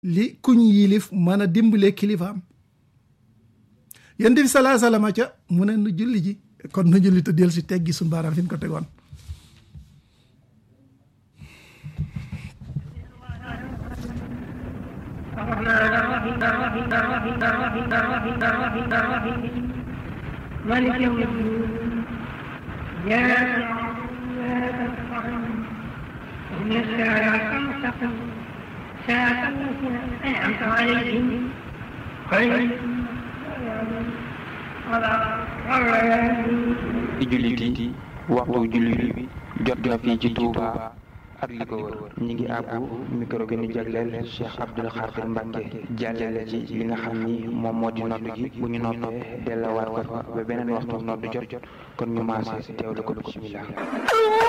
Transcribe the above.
li kuñ yilif mën a dimbale kilifaam yonent bi salaa salama ca mu ne nu julli ji kon nu julli te del si teggi suñu baaraam fi ñu ko tegoon مالك يوم الدين يا إن الساعة المستقيم ساعة التي أنعمت عليهم خير di jullit yi waxtu jullit bi jot na fii ci Touba ak li ko wër ñi ngi àbbu micro gi ñu jagleel Cheikh Abdoul Khadir Mbacke jàllale ci li nga xam ni moom moo di nodd gi bu ñu noppee dellawaat ko fa ba beneen waxtu nodd jot jot kon ñu maase teewlu ko bismillah